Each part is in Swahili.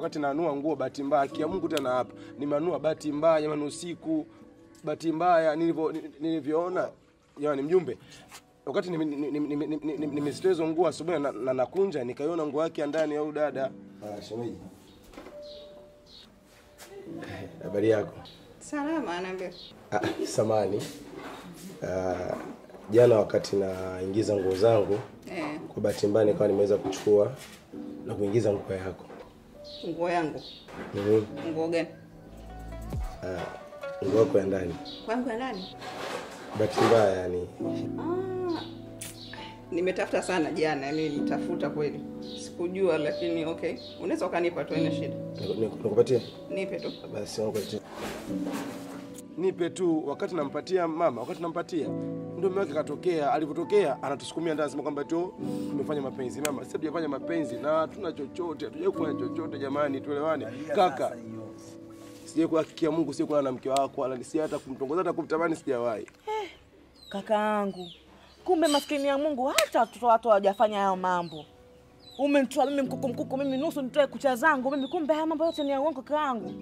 wakati nanua nguo, bahati mbaya, kia Mungu tena hapa nimenunua bahati mbaya, jamani, usiku, bahati mbaya nilivyo nilivyoona, jamani, mjumbe wakati nimezitoa hizo nguo asubuhi na, na nakunja nikaiona nguo yake ya ndani ya huyu dada. Ah, shemeji. Eh, Habari yako? Salama, anaambia. Ah, samani. Ah, jana wakati naingiza nguo zangu Eh, kwa bahati mbaya nikawa nimeweza kuchukua na kuingiza nguo yako. nguo yangu. Mhm. Nguo gani? Ah, nguo yako ya ndani. Kwangu ya nani? Bahati mbaya yani. Ah, nimetafuta sana jana, yani nitafuta kweli. Sikujua lakini okay. Unaweza ukanipa tu, haina shida. Niku- niku- Nikupatie? Nipe tu. Basi nipatie. Nipe tu wakati nampatia mama, wakati nampatia ndio mume wake katokea. Alivyotokea anatusukumia ndani, anasema kwamba tu tumefanya mapenzi. Mama, sisi hatujafanya mapenzi na hatuna chochote, hatujawahi kufanya chochote. Jamani, tuelewane kaka. Sijai kuhakikia Mungu, sijai kulala na mke wako, wala si hata kumtongoza, hata kumtamani sijawahi. Kakaangu, kumbe maskini ya Mungu hata watoto watu hawajafanya hayo mambo. Umenitoa mimi mkuku mkuku, mimi nusu nitoe kucha zangu mimi, kumbe haya mambo yote ni ya uongo kakaangu.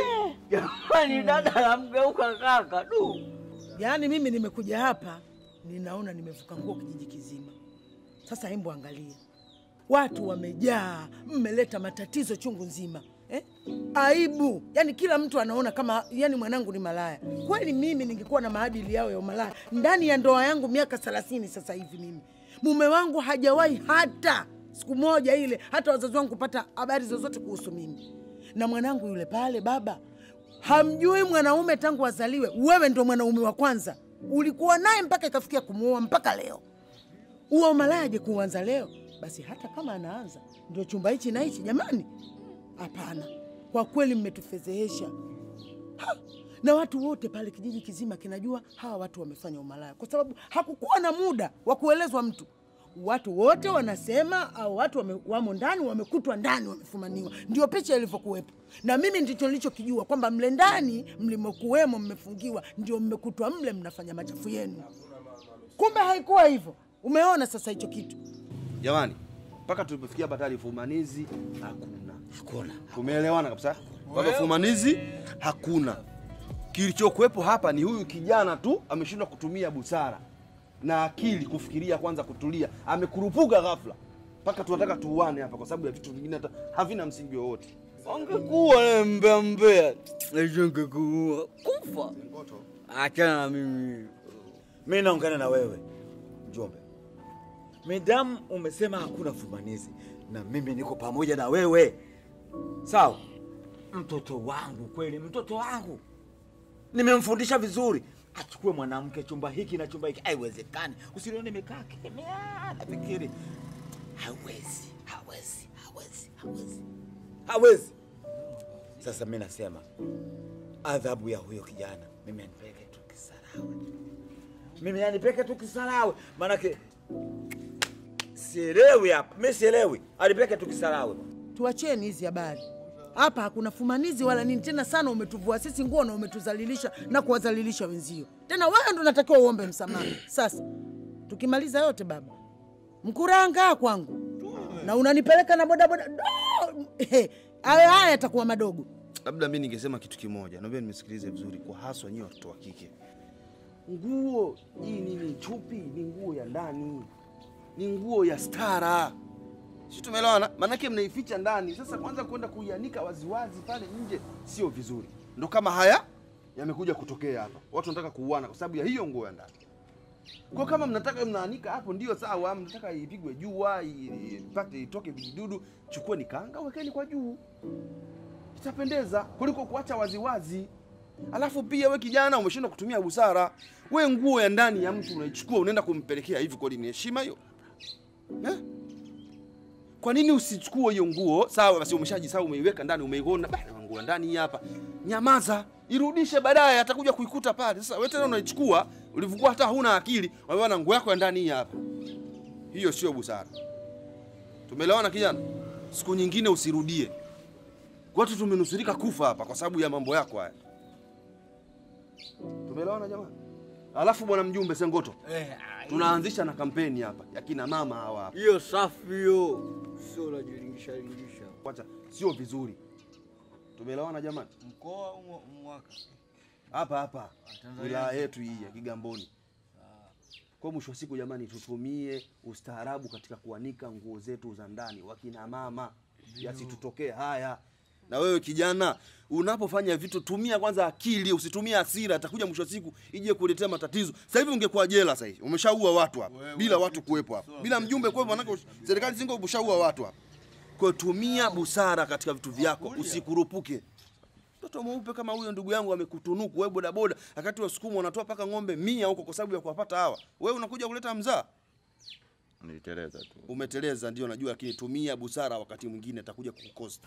Jamani, dada namgeuka kaka du. Yaani mimi nimekuja hapa ninaona nimevuka nguo kijiji kizima. Sasa hebu angalia, watu wamejaa, mmeleta matatizo chungu nzima eh? Aibu, yaani kila mtu anaona kama yani mwanangu ni malaya. Kweli mimi ningekuwa na maadili yao ya umalaya ndani ya ndoa yangu miaka thelathini sasa hivi, mimi mume wangu hajawahi hata siku moja ile hata wazazi wangu kupata habari zozote kuhusu mimi na mwanangu yule pale. Baba hamjui mwanaume tangu azaliwe, wewe ndo mwanaume wa kwanza, ulikuwa naye mpaka ikafikia kumuoa mpaka leo. Uwa umalaje kuanza leo? Basi hata kama anaanza ndio chumba hichi na hichi, jamani, hapana. Kwa kweli mmetufedhehesha Ha! na watu wote pale kijiji kizima kinajua hawa watu wamefanya umalaya, kwa sababu hakukuwa na muda wa kuelezwa mtu. Watu wote wanasema au watu wame, wamo ndani, wamekutwa ndani, wamefumaniwa. Ndio picha ilivyokuwepo, na mimi ndicho nilichokijua kwamba mle ndani mlimokuwemo, mmefungiwa, ndio mmekutwa mle mnafanya machafu yenu. Kumbe haikuwa hivyo. Umeona sasa hicho kitu. Jamani, mpaka tulipofikia hapa tayari fumanizi hakuna. Hakuna. Tumeelewana kabisa? Kwamba fumanizi hakuna. Kilichokuwepo hapa ni huyu kijana tu ameshindwa kutumia busara na akili kufikiria kwanza kutulia. Amekurupuka ghafla. Mpaka tunataka tuuane hapa kwa sababu ya vitu vingine hata havina msingi wowote. Ongekuwa na mbea mbea, ningekuua kufa. Achana na mimi. Mi naungana na wewe mjombe, midamu umesema hakuna fumanizi, na mimi niko pamoja na wewe sawa. Mtoto wangu kweli, mtoto wangu nimemfundisha vizuri, achukue mwanamke chumba hiki na chumba hiki. Haiwezekani, usinione nimekaa kimya, nafikiri hawezi, hawezi, hawezi, hawezi, hawezi. Sasa mi nasema adhabu ya huyo kijana mimi anipeleke tu Kisarawe, mimi anipeleke tu Kisarawe, maanake sielewi hapa, mi sielewi, anipeleke tu Kisarawe. Tuacheni hizi habari hapa, hakuna fumanizi wala nini tena. Sana umetuvua sisi nguo na umetuzalilisha na kuwadhalilisha wenzio. Tena wewe ndo natakiwa uombe msamaha. Sasa tukimaliza yote, baba mkuranga kwangu na unanipeleka na bodaboda Do! Ehe, hayo haya yatakuwa madogo. Labda mi ningesema kitu kimoja, naomba nimesikilize vizuri, kwa haswa nyie watoto wa kike. Nguo hii ni ni chupi, ni nguo ya ndani, ni nguo ya stara, si tumeelewana? Maanake mnaificha ndani. Sasa kwanza kwenda kuianika waziwazi pale nje sio vizuri. Ndo kama haya yamekuja kutokea hapa, watu wanataka kuuana kwa sababu ya hiyo nguo ya ndani. Kwa kama mnataka mnaanika hapo, ndio sawa. Mnataka ipigwe jua i- ipate itoke vijidudu, chukueni kanga wekeni kwa juu itapendeza kuliko kuacha waziwazi. Alafu pia we kijana umeshindwa kutumia busara. We nguo ya ndani ya mtu unaichukua unaenda kumpelekea hivi, kweli ni heshima hiyo eh? Kwa nini usichukue hiyo nguo? Sawa basi, umeshajisahau umeiweka ndani, umeiona bana, nguo ya ndani hii hapa. Nyamaza, irudishe baadaye, atakuja kuikuta pale. Sasa wewe tena unaichukua ulivyokuwa hata huna akili, wewe na nguo yako ya ndani hii hapa. Hiyo sio busara. Tumeelewana kijana? Siku nyingine usirudie. Watu tumenusurika kufa hapa kwa sababu ya mambo yako haya. Tumeelewana jamani? Alafu bwana mjumbe Sengoto, Eh, tunaanzisha na kampeni hapa ya kina mama hawa hapa. hiyo safi hiyo, sio unajilingisha lingisha. Kwanza sio vizuri Tumeelewana jamani? Mkoa au mwa- mwaka? Hapa hapa Tanzania wilaya nzima. yetu hii ya Kigamboni. Kwa mwisho wa siku jamani, tutumie ustaarabu katika kuanika nguo zetu za ndani, wakina mama, yasitutokee haya. Na wewe kijana, unapofanya vitu tumia kwanza akili, usitumie hasira, atakuja mwisho wa siku ije kuletea matatizo. Sasa hivi ungekuwa jela sasa hivi, umeshaua watu hapa Wewe, bila wewe, watu kuwepo hapa, sawa, bila sawa, mjumbe kuwepo, manake serikali zingo umeshaua watu hapa. Kwa hiyo tumia busara katika vitu vyako, usikurupuke. Mtoto mweupe kama huyo ndugu yangu amekutunuku wewe bodaboda, wakati wasukumu wanatoa paka ng'ombe mia huko kwa sababu ya kuwapata hawa. Wewe unakuja kuleta mzaa. Niliteleza tu. Umeteleza ndio najua, lakini tumia busara, wakati mwingine atakuja kukukosa.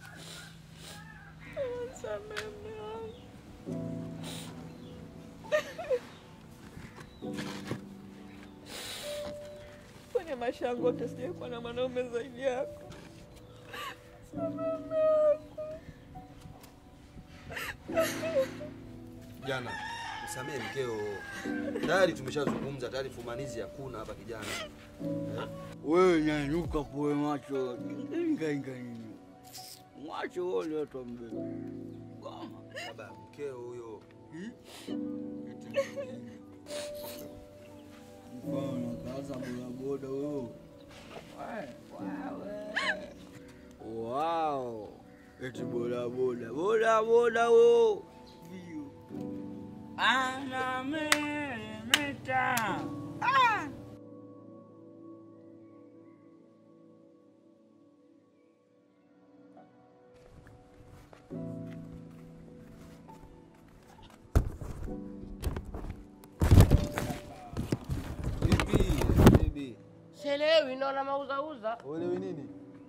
Kwenye maisha yangu yote sijawahi kuwa na mwanaume zaidi yako. Kijana, msamehe mkeo. Tayari tumeshazungumza, tayari fumanizi hakuna hapa kijana. Wewe nyanyuka poe macho. Inga inga nini? Macho wale watu wambebe. Goma. Baba, mkeo huyo. Mfano kaza bodaboda wewe. Wow. Eti bodaboda. Bodaboda wewe. Ndio. Ana meremeta. Ah! Bibi, bibi. Sielewi, naona mauzauza. Uelewi nini?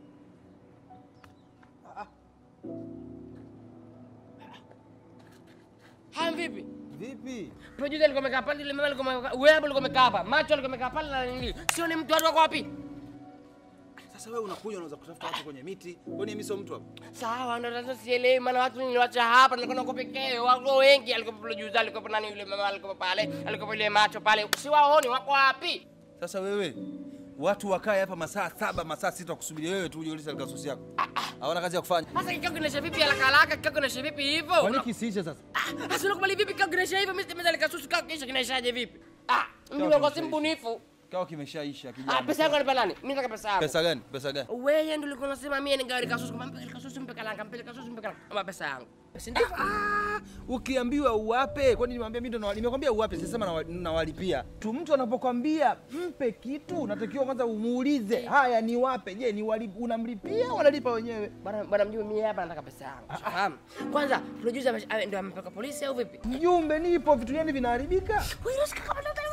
Haya, vipi? Vipi? Producer alikuwa amekaa pale, ile mama alikuwa amekaa, wewe hapo ulikuwa umekaa hapa, macho alikuwa amekaa pale na nini? Sio ni mtu watu wako wapi? Sasa wewe unakuja unaweza kutafuta watu kwenye miti. Kwani mimi sio mtu hapa? Sawa, ndo sasa sielewi, maana watu niliwacha hapa, nilikuwa nako pekee, wako wengi, alikuwa producer, alikuwa nani yule mama, alikuwa pale, alikuwa ile macho pale, siwaoni wako wapi? Sasa wewe watu wakae hapa masaa saba masaa sita kusubiri wewe tu uje ulise kasusi yako. Hawana kazi ya kufanya. Sasa kikao kinaisha vipi haraka haraka? Kikao kinaisha vipi hivyo? Kwani kisiishe sasa? Ah, Sasa unakubali vipi kikao kinaisha hivyo? Mimi sitemeza likasusu kikao kisha kinaishaje vipi? Ah, mimi kwa si mbunifu. Kikao kimeshaisha Ah, kijana. pesa yangu anipa nani? Mimi nataka pesa yangu. Pesa gani? Pesa gani? Wewe ndio ulikuwa unasema mimi ningawa likasusu, kama mpaka likasusu mpe kalanga, mpe likasusu mpe kalanga. Ama pesa yangu. Si ndio? Ah, ukiambiwa uwape, kwani nimwambia mimi ndo nawa- nimekwambia uwape, sisema nawa- nawalipia. Tu mtu anapokwambia mpe kitu, unatakiwa kwanza umuulize, haya ni wape? Je, ni wali, unamlipia au wanalipa wenyewe? Bwana bwana mjumbe, mimi hapa nataka pesa yangu. Fahamu? Kwanza producer ame- ame- ndio amepeleka polisi au vipi? Mjumbe, nipo, vitu gani vinaharibika? Wewe unasikia kama nataka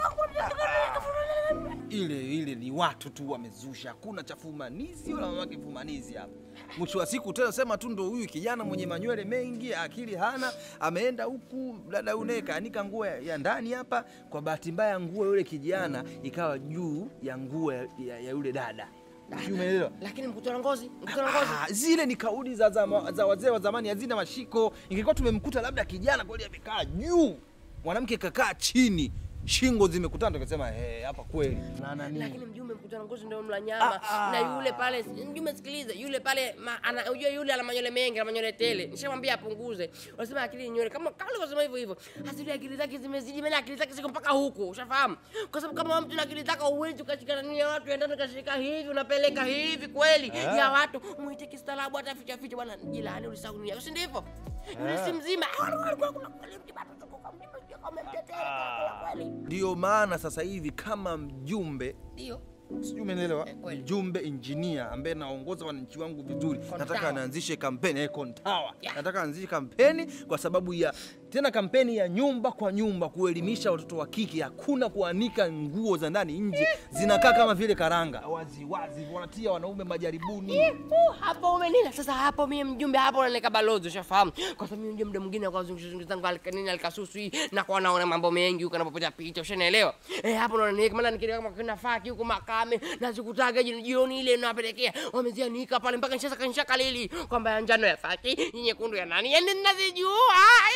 Ile ile ni watu tu wamezusha, hakuna cha fumanizi wala mamake fumanizi hapa. Mwisho wa siku tena sema tu ndo huyu kijana mwenye manywele mengi, akili hana, ameenda huku dada une kaanika nguo ya, ya ndani hapa. Kwa bahati mbaya nguo ya yule kijana ikawa juu ya nguo ya, ya, ya yule dada. Sijui Umeelewa? Lakini mkutano ngozi, mkutano ngozi. Ah, zile ni kauli za, za, za wazee wa zamani hazina mashiko. Ingekuwa tumemkuta labda kijana kweli amekaa juu, mwanamke kakaa chini, shingo zimekutana, tukasema hey, hapa kweli na nani Lakini mjumbe, mkutano ngozi ndio mla nyama na yule pale, mjumbe, sikiliza, yule pale ma- ana- unajua yule ana manywele mengi, ana manywele tele. Nishamwambia apunguze. Wanasema akili ni nywele, kama kama ulivyosema hivyo hivyo. Asili akili zake zimezidi, maana akili zake ziko mpaka huku, ushafahamu? Kwa sababu kama mtu na akili zako huwezi ukashikana nini ya watu endani ukashika hivi unapeleka hivi kweli ya watu muite kistaarabu, hata ficha ficha, bwana jilani, ulisahau nia, si ndivyo? Yule si mzima. Kweli Ndio maana sasa hivi kama mjumbe ndio sijui umeelewa, Eh, kweli. mjumbe engineer ambaye naongoza wananchi wangu vizuri, nataka naanzishe kampeni eh, Kontawa. Yeah. Nataka anzishe kampeni kwa sababu ya tena kampeni ya nyumba kwa nyumba, kuelimisha watoto wa kike, hakuna kuanika nguo za ndani nje, zinakaa kama vile karanga wazi wazi, wanatia wanaume majaribuni. Uh, hapo umenina sasa. Hapo mimi mjumbe, hapo unaneka balozi, ushafahamu? Kwa sababu mimi mjumbe mwingine kwa zunguzungu zangu alikanini alikasusu hii na kwa naona mambo mengi huko napopita picha, ushanielewa? Eh, hapo naona ni maana nikilia kama kuna faki huko makame na sikutaga jioni jioni ile napelekea wamezianika pale mpaka nishasa kanisha kalili kwamba ya njano ya faki, nyekundu ya nani, yani ninazijua.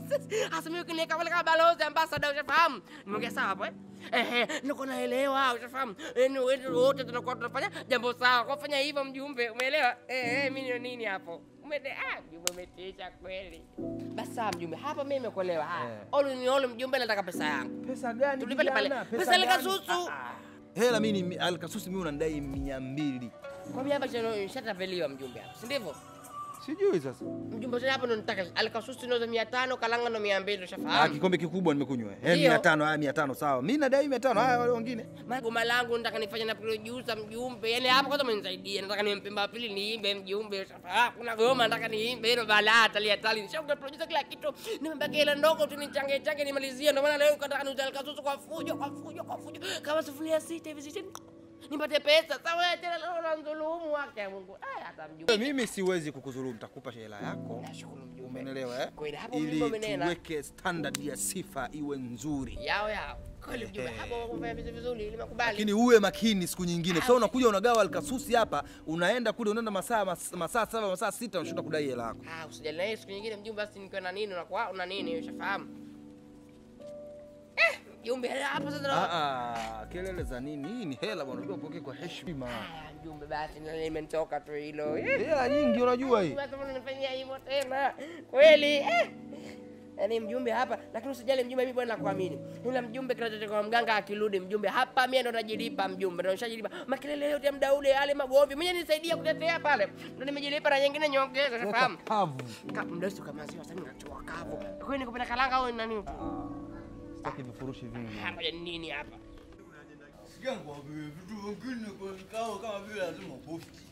Hasa mimi ukiniweka pale kama balozi ambassador ushafahamu? Nimeongea sawa hapo eh? Ehe, niko naelewa ushafahamu. Yaani wetu wote tunakuwa tunafanya jambo sawa. Kwa kufanya hivyo mjumbe, umeelewa? Eh, eh, mimi ni nini hapo? Umede ah, mjumbe umetisha kweli. Basi sawa mjumbe, hapa mimi nimekuelewa. Haya. All in all mjumbe nataka pesa yangu. Pesa gani? Tulipe pale. kijana? Pesa ile gani? kasusu. Hela mimi ni Alkasusi, mimi unanidai mia mbili. Kwa mimi hapa chano shatapeliwa mjumbe hapa. Si ndivyo? Sijui sasa. Mjumbe sasa hapa ndo nataka alikasusi ndo 500, kalanga ndo 200 Ah, ushafahamu. kikombe kikubwa nimekunywa. Eh, Ndio. mia tano, haya mia tano sawa. Mimi nadai mia tano, haya wale wengine. Magoma langu nataka nifanye na producer mjumbe. Yaani hapo kwanza mnisaidie. Nataka nimpe Mpemba pili niimbe mjumbe. Ah, kuna goma nataka niimbe hilo balaa tali tali. Nishakuwa producer kila kitu. Nimebaki ile ndogo tu nichange change nimalizie. Ndio maana leo nataka niuze kasusu kwa fujo kwa fujo kwa fujo. Kama sufuria sita hivi sita. Nipate pesa. Sawa tena leo unadhulumu wake Mungu. Ah, hata mjumbe. Mimi siwezi kukudhulumu, nitakupa hela yako. Nashukuru mjumbe. Umeelewa eh? Kweli, hapo Ili mjumbe umenena. tuweke standard ya sifa iwe nzuri. Yao yao. Kweli mjumbe. Hapo kufanya vitu vizuri nimekubali. Lakini uwe makini siku nyingine. Sio unakuja unagawa alkasusi hapa, unaenda kule unaenda masaa mas- masaa saba, masaa sita unashinda kudai hela yako. Ah, usijali na hiyo siku nyingine mjumbe, basi nikiwa na nini unakuwa una nini, ushafahamu? Eh, mjumbe hapa sasa na Ah, ah, kelele za nini? Hii ni hela bwana, unajua upokee kwa heshima. Ah, mjumbe, basi na limenitoka tu hilo. Eh, Hela nyingi unajua hii. basi mbona unanifanyia hivyo tena? Kweli eh. Yaani mjumbe hapa, lakini usijali mjumbe, mimi bwana nakuamini. Ila mjumbe kinachotoka kwa mganga akirudi mjumbe hapa mimi ndo najilipa mjumbe, ndo nishajilipa. Makelele yote ya muda ule yale magomvi, mimi nisaidia kutetea pale. Ndo nimejilipa na nyingine nyongeza, ushafahamu? Kavu. Ka- Mdosi kama sio sasa ninachoa kavu. Kwa hiyo nikupenda kalanga au nani? Sitaki vifurushi vingi. Hapa ya nini hapa? Sikia nikwambie vitu vingine kwenye kikao kama vile lazima posti.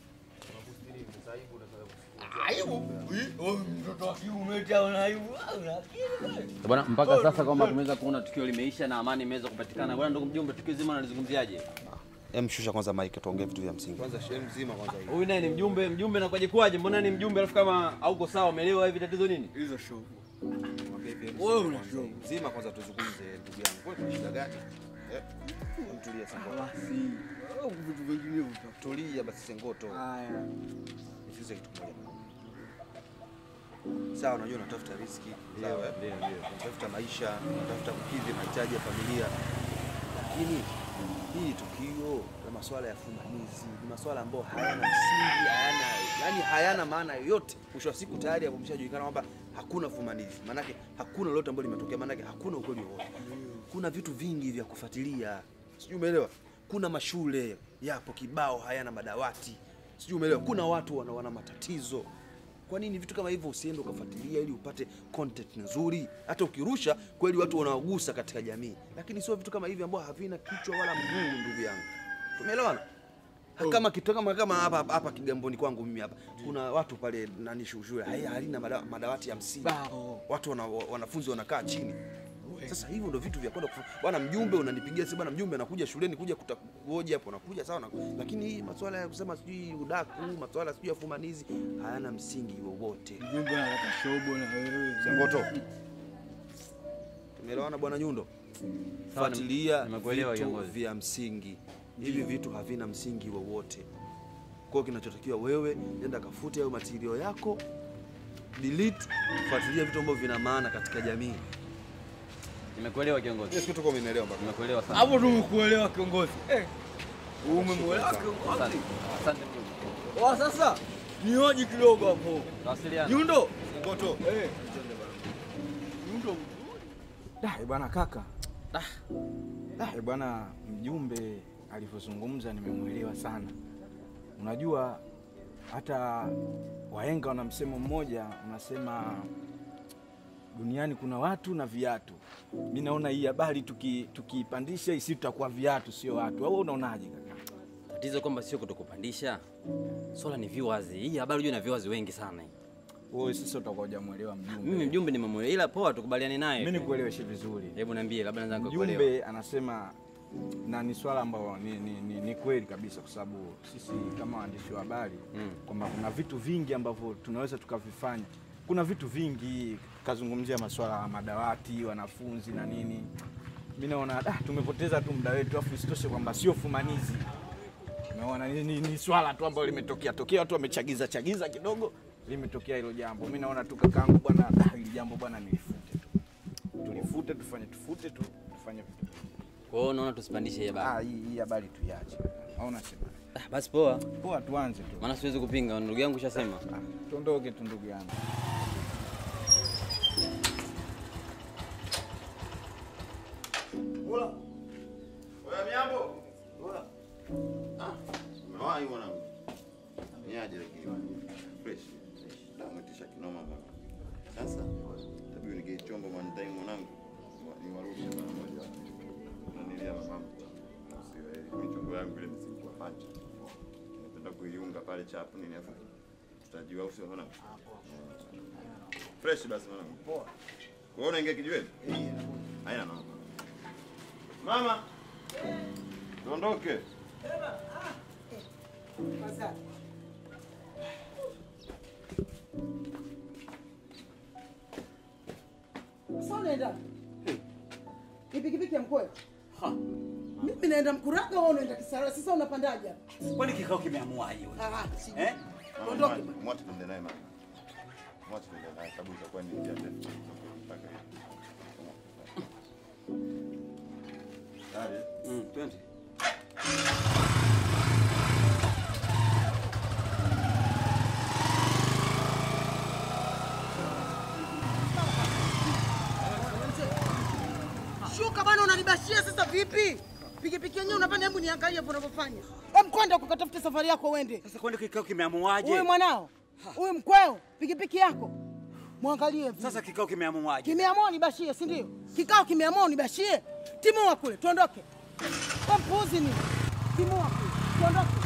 Aibu? Wewe mtoto wa kiume eti una aibu? Ah, una akili wewe. Bwana, mpaka sasa kwamba tumeweza kuona tukio limeisha na amani imeweza kupatikana. Bwana ndugu mjumbe, tukio zima unalizungumziaje? Em, shusha kwanza mic tuongee vitu vya msingi. Kwanza shehe mzima kwanza hivi. Huyu naye ni mjumbe, mjumbe na kwaje kwaje? Mbona ni mjumbe alafu kama hauko sawa, umeelewa hivi tatizo nini? Hizo show. Mwambie pia Wewe mzima una kwanza. show. Mzima kwanza tuzungumze ndugu yangu. Wewe kuna shida gani? Eh? Mtulie Sengoto. Basi. Wewe vitu vingine uta. Tulia basi Sengoto. Haya. Nisikize kitu kimoja. Sawa, unajua unatafuta riziki, sawa eh? Ndio, ndio. Unatafuta maisha, unatafuta kukidhi mahitaji ya familia. Lakini hii tukio la masuala ya fumanizi ni masuala ambayo hayana msingi, hayana yani hayana maana yoyote. Mwisho wa siku tayari hapo mshajulikana kwamba hakuna fumanizi, maanake hakuna lolote ambalo limetokea, maanake hakuna ukweli wowote. Kuna vitu vingi vya kufuatilia, sijui umeelewa. Kuna mashule yapo kibao hayana madawati, sijui umeelewa. Kuna watu wana, wana matatizo kwa nini vitu kama hivyo usiende ukafuatilia ili upate content nzuri? Hata ukirusha kweli watu wanaogusa katika jamii, lakini sio vitu kama hivi ambavyo havina kichwa wala mguu. Ndugu yangu, tumeelewana? Ha, Kama kitu kama kama hapa hapa- hapa Kigamboni kwangu mimi hapa kuna watu pale nani shu- shule hai- halina mada- madawati ya msingi, watu wana, wanafunzi wanakaa chini. Sasa hivyo ndio vitu vya kwenda kufu- bwana mjumbe, unanipigia si bwana mjumbe anakuja shuleni kuja kuhoji hapo, anakuja sawa, na- lakini hii masuala ya kusema sijui udaku, masuala sijui ya fumanizi hayana msingi wowote. Mjumbe anataka shobo na wewe. Sengoto, tumeelewana bwana Nyundo? Sawa, Fuatilia nimekuelewa vitu kiongozi. vya msingi. Hivi vitu havina msingi wowote. Kwa hiyo kinachotakiwa wewe, nenda kafute hayo matirio yako, delete, fuatilia vitu ambavyo vina maana katika jamii. Nimekuelewa kiongozi. Yes, kitu kama umeelewa baba. Nimekuelewa sana. Hapo tumekuelewa kiongozi. Eh. Umemwelewa Asante. kiongozi. Asante mjumbe. Wa sasa nihoji kidogo hapo. Tawasiliana. Nyundo. Sengoto. Eh. Nyundo. Da, eh, bwana kaka. Da. Da, eh, bwana mjumbe alivyozungumza nimemwelewa sana. Unajua hata wahenga wana msemo mmoja unasema duniani kuna watu na viatu. Mi naona hii habari tuki- tukiipandisha isi tutakuwa viatu sio watu. Au unaonaje kaka? Tatizo kwamba sio kutokupandisha. Swala ni viewers. Hii habari unajua ina viewers wengi sana hii. Wewe sasa utakuwa hujamwelewa mjumbe. Mimi mjumbe nimemwelewa ila poa tukubaliane naye. Mimi nikueleweshe vizuri. Hebu niambie labda naweza nikakuelewa. Mjumbe anasema na ni swala ambalo ni, ni, ni, ni kweli kabisa, kwa sababu sisi kama waandishi wa habari Mm. kwamba kuna vitu vingi ambavyo tunaweza tukavifanya. Kuna vitu vingi, kazungumzia masuala ya madawati, wanafunzi na nini. Mi naona ah, tumepoteza tu muda wetu, afu isitoshe kwamba sio fumanizi. Umeona, ni, ni, ni swala tu ambalo limetokea tokea, watu wamechagiza chagiza kidogo, limetokea hilo jambo. Mi naona tu kakaangu bwana, ah, hili jambo bwana nilifute tu. tulifute, tufanye tufute tu, tufanye vitu. Kwa hiyo unaona tusipandishe hii habari. Ah, hii hii habari tuiache. Hauna sema. Ah, basi poa. Poa, tuanze tu. Maana siwezi kupinga, ndugu yangu shasema. Tuondoke tu ndugu yangu. Ula. Oya miambo. Ula. Ah, umewahi mwanangu. Niaje lakini. Fresh. Namutisha kinoma mwana. Sasa tabii nige chombo mwantai mwanangu. Ni warushe mara moja. Nanilia mamamu. Sio ile michongo yangu ile nisikuwa pancha. Napenda kuiunga pale chapu nini afa. Tutajua usio mwanangu. Fresh basi mwanangu. Poa. Kuona ingia kijiweni? Haina noma. Mama. Tuondoke. Sasa unaenda pikipiki ya mkweo? Mimi naenda Mkuranga, wewe unaenda Kisarawe. Sasa unapandaje hapa? Kwani kikao kimeamuaje? wewe? Ah, sijui. Eh? Ondoke. Mwache tuende naye mama. Mwache tuende naye sababu itakuwa ni njia ndefu. Mpaka hiyo. Dale. Mm, twende. Shuka bwana, unanibashia sasa vipi? Pikipiki yenyewe unapanda, hebu niangalie hapo unavyofanya. Hem, kwenda ukatafute safari yako uende. Sasa kwani kikao kimeamuaje? Huyu mwanao, huyu mkweo, pikipiki yako mwangalie. vile. Sasa kikao kimeamuaje? Kimeamua unibashie, si ndio? Kikao kimeamua unibashie. Timua kule, tuondoke. Wewe mpuuzi ni. Timua kule, tuondoke.